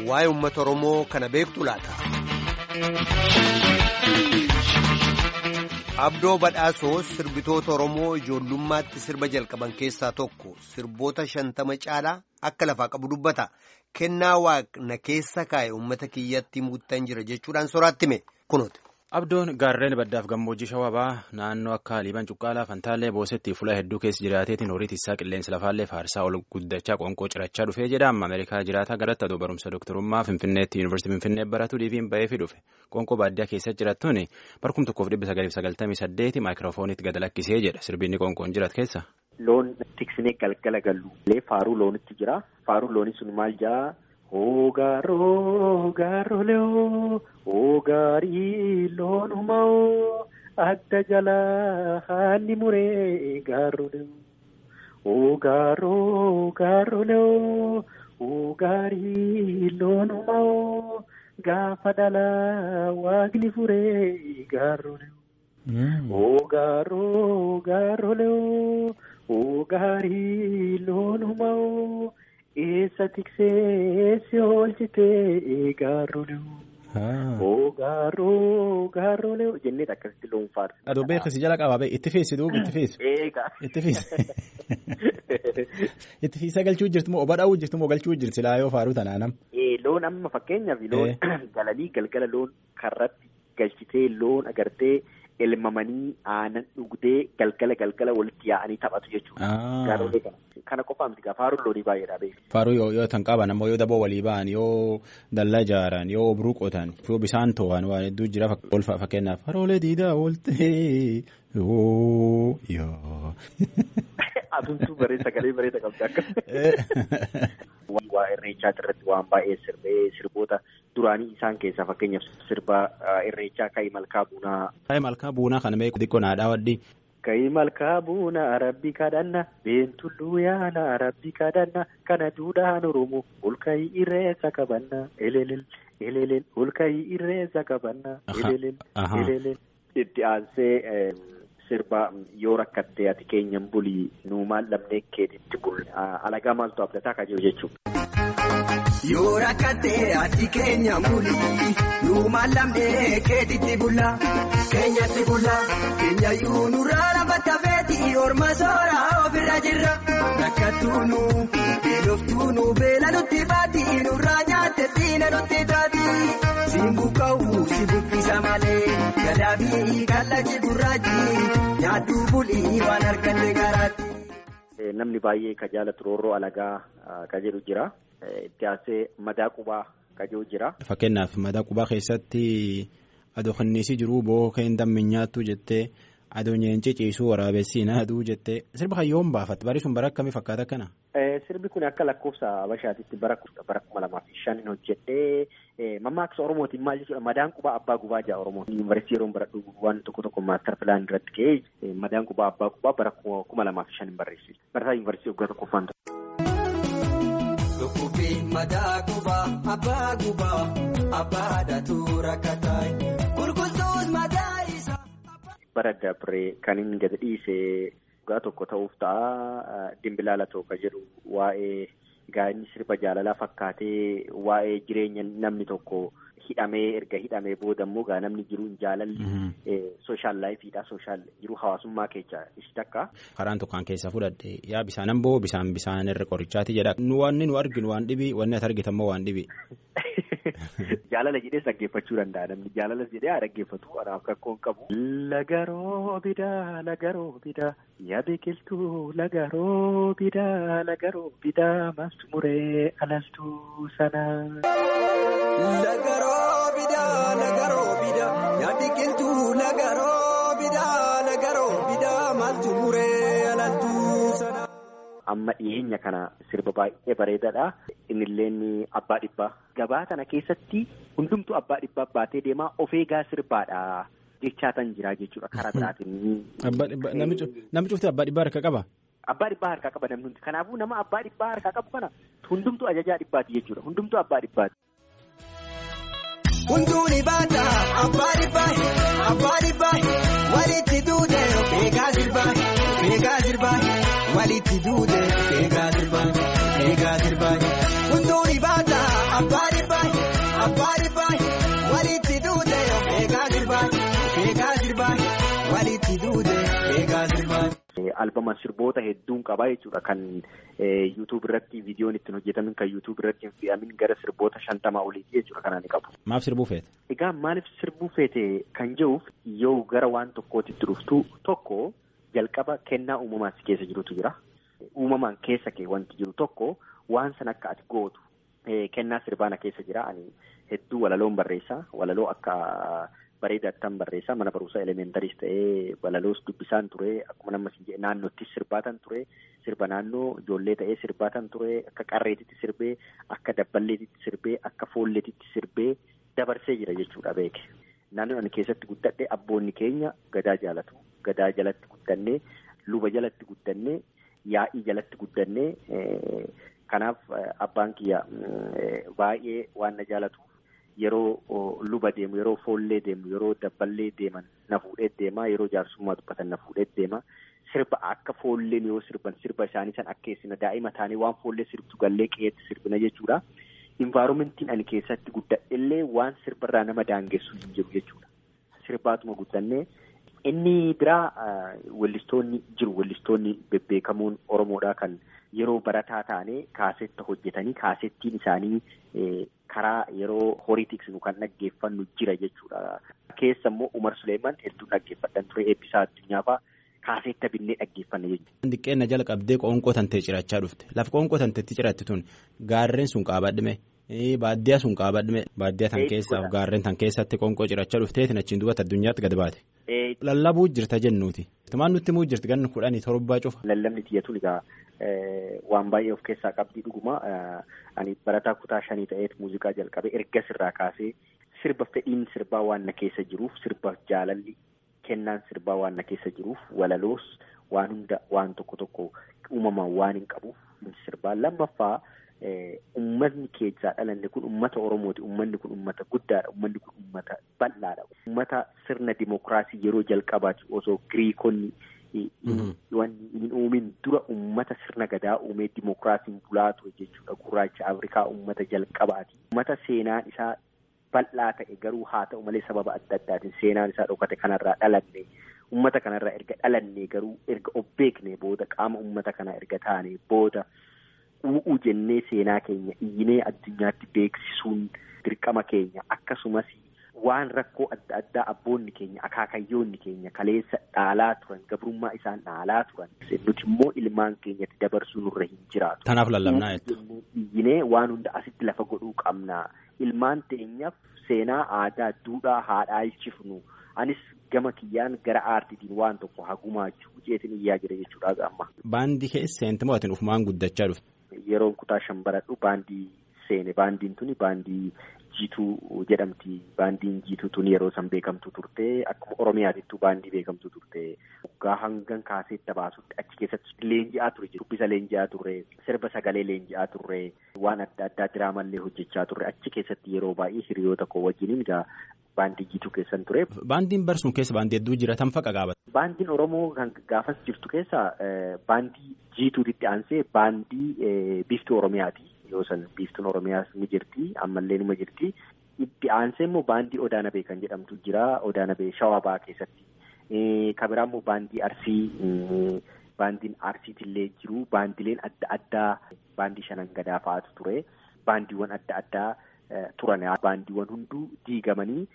waa'ee uummata Oromoo kana beektu laata. Abdoo Badhaasoo sirbitoota Oromoo ijoollummaatti sirba jalqaban keessaa tokko sirboota shantama caalaa akka lafaa qabu dubbata. Kennaa waaqna keessa kaa'e uummata kiyyatti muuttan jira jechuudhaan soraatti hime kunuuti. Abdoon gaarreen baddaaf gammoojjii shawabaa naannoo akka liiban cuqqaalaa fantaallee boosetti fuula hedduu keessa jiraateetiin horii tiisaa qilleensa lafaallee faarsaa ol guddachaa qoonqoo cirachaa dhufee jedhama ameerikaa jiraataa garatti aduu barumsa dooktarummaa finfinneetti yuunivarsiitii finfinnee baratu dhiibiin ba'eefi dhufe qoonqoo baadiyyaa keessa jirattuun barkum tokkoof dhibba sagaliif sagaltamii saddeeti maayikiroofoonitti gad lakkisee jedha sirbinni qoonqoon jirat keessa. Loon tiksinee galgala gallu faaruu loonitti jira faaruu loonii sun maal jaa. Ogaaroo gaaroolee ogaarii loonumaa adda jalaa haalli muree gaaroolee ogaaroo gaaroolee ogaarii loonumaa gaafa dhalaa waaqni furee gaaroolee ogaaroo gaaroolee ogaarii loonumaa. Eessa tiksee si oolchitee gaaroolee. Oo gaaroo gaaroolee jennee akkasitti loon faarsi. Adoo beeksisi jala qabaa itti feesi duuba itti feesi. Eegaa. Itti feesi. Itti feesa galchuu jirtu moo oba dhaa'uu jirtu moo galchuu jirti silaa yoo faaruu tanaanam. Loon amma fakkeenyaaf loon galanii galgala loon karratti galchitee loon agartee. elmamanii aanan dhugdee galgala galgala walitti yaa'anii taphatu jechuudha. Gaaroolee kana. Kana qofaa miti faaruun loonii baay'eedha beeku. Faaruu yoo yoo tan qaban ammoo yoo daboo walii ba'an yoo dallaa ijaaran yoo obruu qotan yoo bisaan to'an waan hedduu jira fakkeenyaaf faroolee diidaa ooltee yoo yoo. Atumtuu bareeda sagalee bareeda qabdi akka. Waa irreechaa irratti waan baay'ee sirbee sirboota duraanii isaan keessaa fakkeenyaaf sirba irreechaa ka'ii malkaa buunaa. Ka'ii malkaa buunaa kana beeku xiqqoo naadhaa waddi. Ka'ii malkaa buunaa rabbi kadhanna beentulluu yaana rabbi kadhanna kana duudhaan oromoo ol ka'ii irreessa qabanna elelel elelel ol ka'ii irreessa qabanna elelel elelel. Itti aansee sirba yoo rakkattee ati keenyan bulii nuumaan lamnee keetitti bul alagaa maaltu abdataa ka jiru jechuudha. Yoo rakkattee ati keenya bulii nuumaan lamnee keetitti bulla keenyatti bulla keenyayyuu nurraa lafa feeti orma sooraa ofirra jirra rakkattuunu beeloftuunu beela nutti baati nurraa nyaatte diina nutti taati simbu ka'u si buqqisa malee gadaabii kallachi gurraachi nyaaddu bulii waan arganne garaatti. Namni baay'ee ka jaalatu roorroo alagaa ka jedhu jira. Itti aansee madaa qubaa ka jedhu jira. Fakkeenyaaf madaa qubaa keessatti adoo kanniisii jiruu boo keen dammin nyaattu jettee adoo nyeencee ciisuu waraabessiin aduu jettee sirba hayyoon baafatte bari sun bara akkamii fakkaata kana. Sirbi kun akka lakkoofsa Habashaatitti bara kuma lamaa fi shanin hojjedhee mammaaksa Oromootiin maal jechuudha madaan qubaa abbaa gubaa jaa Oromoo. Yuunivarsiitii yeroo baradhu waan tokko tokko maastar pilaan irratti ka'ee madaan qubaa abbaa gubaa bara kuma lamaa fi shanin barreesse. Barataa yuunivarsiitii waggaa tokkoffaan Dhukkubbii madaa gubaa abbaa gubaa abbaadhaatu rakkataa gurgurtuus madaa isaa. Bara dabree kan inni gadi dhiise waggaa tokko ta'uuf ta'a dimbilaala tokko jedhu waa'ee gaa'inni sirba jaalalaa fakkaatee waa'ee jireenya namni tokko hidhamee erga hidhamee booda immoo gaa namni jiru jaalalli sooshaal laayifiidha sooshaal jiru hawaasummaa keessa ishi takka. Karaan tokkaan keessa fudhadhe yaa bisaanan boo bisaan bisaan irra qorichaati jedha nu wanni nu arginu waan dhibi wanni ati argitan immoo waan dhibi. Jaalala jedhee dhaggeeffachuu danda'a namni jaalalas jedhee haa dhaggeeffatu kanaaf rakkoon qabu. Lagaroo bidaa lagaroo bidaa yaa biqiltuu lagaroo bidaa lagaroo bidaa maaltu muree alaltuu sanaa. Lagaroo bidaa lagaroo bidaa yaa biqiltuu lagaroo bidaa lagaroo bidaa maaltu muree alaltuu sanaa. Amma dhiyeenya kana sirba baay'ee bareedaadha. Innillee abbaa dhibbaa. Gabaa kana keessatti hundumtuu abbaa dhibbaa baatee deemaa of eegaa sirbaadha. Jechaatan jira jechuudha karaa biraatiin. Namni cufti abbaa dhibbaa harka qaba. Abbaa dhibbaa harkaa qaba namni hundi. Kanaafuu nama abbaa dhibbaa harkaa qabu kana hundumtuu ajajaa dhibbaati jechuudha. Hundumtuu abbaa dhibbaati. Hunduuni baata abbaa dhibbaa abbaa dhibbaa walitti duute beekaa sirbaa beekaa sirbaa walitti duute beekaa sirbaa beekaa sirbaa hunduuni baata abbaa dhibbaa albama sirboota hedduun qaba jechuudha kan yuutuub irratti viidiyoon ittiin hojjetamin kan yuutuub irratti hin fe'amin gara sirboota shantamaa oliiti jechuudha kan ani qabu. Maaf sirbuu feete? Egaa maaliif sirbuu feete kan jehuuf yoo gara waan tokkootitti dhuftu tokko jalqaba kennaa uumamaan si keessa jirutu jira. Uumamaan keessa kee wanti jiru tokko waan san akka ati gootu kennaa sirbaana keessa jira ani hedduu walaloon barreessaa walaloo akka bareedaattan barreessaa mana barumsaa elementariis ta'ee walaloos dubbisaan ture akkuma nama siin jedhe naannoottis sirbaatan ture sirba naannoo ijoollee ta'ee sirbaatan ture akka qarreetitti sirbee akka dabballeetitti sirbee akka foolleetitti sirbee dabarsee jira jechuudha beeke naannoon ani keessatti guddadhe abboonni keenya gadaa jaalatu gadaa jalatti guddannee luba jalatti guddannee yaa'ii jalatti guddannee kanaaf abbaan kiyya baay'ee waan na jaalatu yeroo luba deemu yeroo foollee deemu yeroo dabballee deeman na fuudhee deema yeroo jaarsummaa dubbatan na fuudhee deema sirba akka foolleen yoo sirban sirba isaanii san akkeessina daa'ima taanii waan foollee sirbtu gallee qe'eetti sirbina jechuudha. Invaaroomentiin ani keessatti guddadhellee waan sirbarraa nama daangessu hin jiru jechuudha. Sirbaatuma guddannee inni biraa weellistoonni jiru weellistoonni bebbeekamoon Oromoodhaa kan yeroo barataa taanee kaasetta hojjetanii kaasettiin isaanii karaa yeroo horii tiksinu kan dhaggeeffannu jira jechuudha. Keessa immoo Umar Suleeman hedduu dhaggeeffadhan ture eebbisaa addunyaa fa'aa kaasetta binnee dhaggeeffanne jechuudha. Diqqeenna jala qabdee qoonqoo tantee cirachaa dhufte lafa qoonqoo tanteetti ciratti tun gaarreen sun qaabadhime baadiyyaa sun qaabadhime baadiyyaa tan keessaaf gaarreen tan keessatti qoonqoo cirachaa dhufteetiin achiin duubatti addunyaatti gad baate. Lallabuu jirta jennuuti. Tumaan nutti immoo jirti ganna kudhanii torbaa cufa. Lallabni tiyyatuun egaa waan baay'ee of keessaa qabdii dhuguma ani barataa kutaa shanii ta'eet muuziqaa jalqabe erga sirraa kaasee sirba fedhiin sirbaa waan na keessa jiruuf sirba jaalalli kennaan sirbaa waan na keessa jiruuf walaloos waan hunda waan tokko tokko uumamaan waan hin qabuuf sirbaa lammaffaa ummatni keessaa dhalanne kun ummata Oromooti ummanni kun ummata guddaadha ummanni kun ummata bal'aadha ummata sirna dimokiraasii yeroo jalqabaati osoo Giriikonni wanni hin uumin dura ummata sirna gadaa uumee dimokiraasiin bulaa ture jechuudha gurraacha Afrikaa ummata jalqabaati ummata seenaan isaa bal'aa ta'e garuu haa ta'u malee sababa adda addaatiin seenaan isaa dhokate kanarraa dhalanne ummata kanarraa erga dhalanne garuu erga of beekne booda qaama ummata kanaa erga taane booda. u'uu jennee seenaa keenya iyyinee addunyaatti beeksisuun dirqama keenya akkasumas waan rakkoo adda addaa abboonni keenya akaakayyoonni keenya kaleessa dhaalaa turan gabrummaa isaan dhaalaa turan nuti immoo ilmaan keenyatti dabarsuu nurra hin jiraatu. Kanaaf lallabnaa jechuudha. Iyyinee waan hunda asitti lafa godhuu qabna ilmaan teenyaaf seenaa aadaa duudhaa haa dhaalchifnu anis gama kiyyaan gara aartiitiin waan tokko hagumaachuu jeetiin iyyaa jira jechuudha amma. Baandii keessa seenti moo ufumaan guddachaa dhufte? Yeroon kutaa shan baradhu baandii seene baandiin tuni baandii jiituu jedhamti baandiin jiituu tuni yeroo san beekamtu turte akkuma oromiyaatittuu baandii beekamtu turte waggaa hangan kaaseetta baasutti achi keessatti leenji'aa ture dubbisa leenji'aa turre sirba sagalee leenji'aa turre waan adda addaa diraamallee hojjechaa turre achi keessatti yeroo baay'ee hiriyoota koo wajjiniin egaa baandii jiituu keessan ture. Baandiin barsuun keessa baandii hedduu jira tan faqa qaabata. Baandiin Oromoo kan gaafas jirtu keessa baandii jiituutitti aansee baandii biiftuu Oromiyaati. Yoo san biiftuun Oromiyaas ni jirti ammallee nima jirti. Itti aansee immoo baandii Odaanabee kan jedhamtu jira. Odaanabee Shawabaa keessatti. Kabiraa immoo baandii Arsii baandiin Arsiitillee jiru. Baandileen adda addaa baandii shanan gadaa fa'aatu ture. Baandiiwwan adda addaa turan. Baandiiwwan hunduu diigamanii.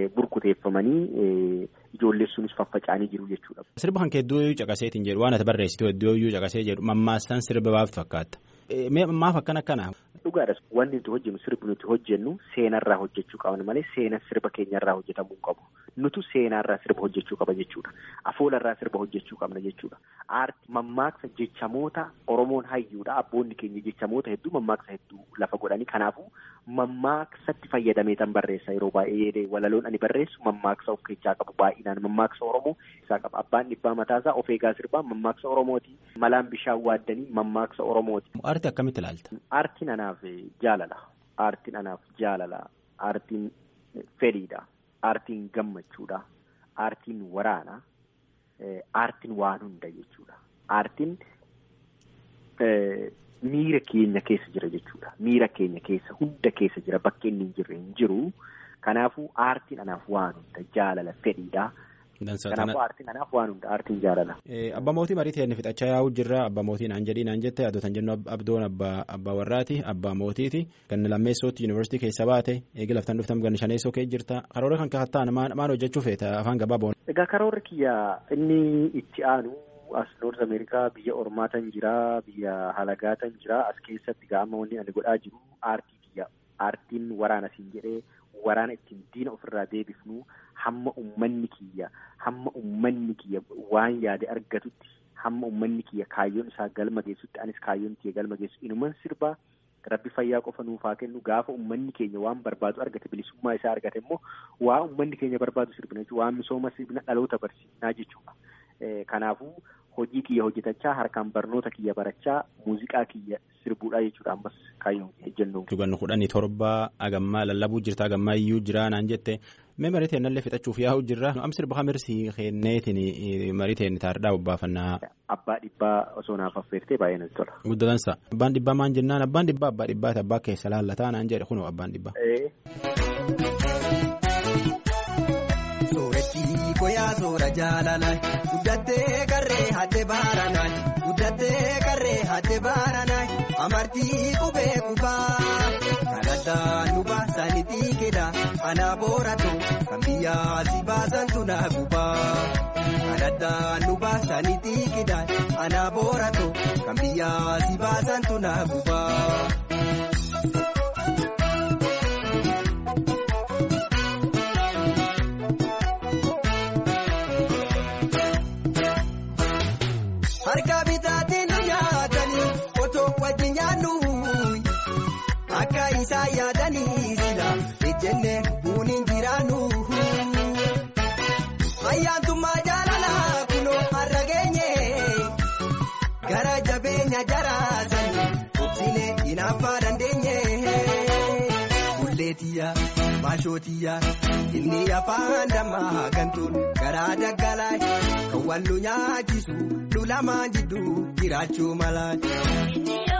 burkuteeffamanii ijoollee sunis faffaca'anii jiru jechuudha. Sirba kan hedduu caqaseetiin jedhu waan ati barreessitu hedduu caqasee jedhu mammaasaan sirba baaftu fakkaata. Maaf akkan akkana? Dhugaadha. Wanti nuti hojjennu sirbi nuti hojjennu seenarraa hojjechuu qaban malee seena sirba keenyarraa hojjetamuu qabu. Nutu seenaarraa sirba hojjechuu qaba jechuudha. Afoolarraa sirba hojjechuu qabna jechuudha. Aarti mammaaksa jechamoota Oromoon hayyuudha. Abboonni keenya jechamoota hedduu mammaaksa hedduu lafa godhanii kanaafuu mammaaksatti fayyadamee tan barreessa yeroo baay'ee walaloon ani barreessu mammaaksa of keessaa qabu baay'inaan mammaaksa Oromoo isaa qaba. Abbaan dhibbaa mataasaa of eegaa sirbaa mammaaksa Oromooti. Malaan bishaan waaddanii mammaaksa Oromooti. Aartii akkamitti ilaalta? Aartiin anaaf jaalala. Aartiin anaaf jaalala. Aartiin fedhiidha. Aartiin gammachuudha. Aartiin waraana. Aartiin waan hunda jechuudha. Aartiin miira keenya keessa jira jechuudha. Miira keenya keessa hunda keessa jira bakka inni hin jirre hin jiru. Kanaafuu aartiin anaaf waan hunda jaalala fedhiidha. Kanaafuu aartiin kanaaf waan hunda aartiin jaalala. Abbaa mootii marii ta'e fixachaa yaa'u jirra abbaa mootii naan jedhii naan jette addootan jennu abdoon abbaa warraati abbaa mootiiti ganna lammeessootti yuunivarsiitii keessa baate eegi laftan dhuftan ganna shaneessoo kee jirta karoora kan kaattaan maal hojjechuu feeta afaan gabaaboon. Egaa karoorri kiyya inni itti aanu as noorz ameerikaa biyya ormaatan jira biyya halagaatan jira as keessatti gaama wanni ani godhaa jiru aartii kiyya aartiin waraana siin jedhee waraana ittiin diina ofirraa deebifnu hamma ummanni kiyya hamma ummanni kiyya waan yaade argatutti hamma ummanni kiyya kaayyoon isaa galma geessutti anis kaayyoon kiyya galma geessu inuman sirbaa rabbi fayyaa qofa nuufaa kennu gaafa ummanni keenya waan barbaadu argate bilisummaa isaa argate immoo waa ummanni keenya barbaadu sirbina jechuudha waan misooma sirbina dhaloota barsiisnaa jechuudha. Kanaafuu hojii kiyya hojjetachaa harkaan barnoota kiyya barachaa muuziqaa kiyya sirbuudhaa jechuudha ammas kaayyoon ejjennoon. Ganna kudhanii torba agammaa lallabuu jirta agammaa iyyuu jira naan jette mee marii ta'e nallee fixachuuf yaa'u jirra am sirba kamirsi kenneetiin marii ta'e taardhaa obbaafannaa. Abbaa dhibbaa osoo naaf affeertee baay'ee natti tola. Guddatansa abbaan dhibbaa maan jennaan abbaan dhibbaa abbaa dhibbaati abbaa keessa laallataa naan jedhe kunoo abbaan dhibbaa. Sooretti koyaa soora jaalalaa guddattee qarree haadde baaranaa guddattee qarree haadde baaranaa amartii qubee qubaa kadhataa nu baasanii xiqqeedha anaa booratu kan biyyaa si baasantu naa gubaa kadhataa nu baasanii xiqqeedha anaa booratu kan biyyaa si baasantu naa gubaa. Harka bitaatiin nu nyaatanii otoo wajjin nyaannu akka isaa yaadanii sila ejjenne buuniin jiraannu. Ayyaantummaa jaalalaa kunoo har'a geenye gara jabeenya jaraasanii obsine hinaaffaa dandeenye. Bulleetiyyaa maashootiyaa inni afaan dammaa gantuun garaa daggalaa kan wal nu nyaachisu. lamaan jidduu jiraachuu mala.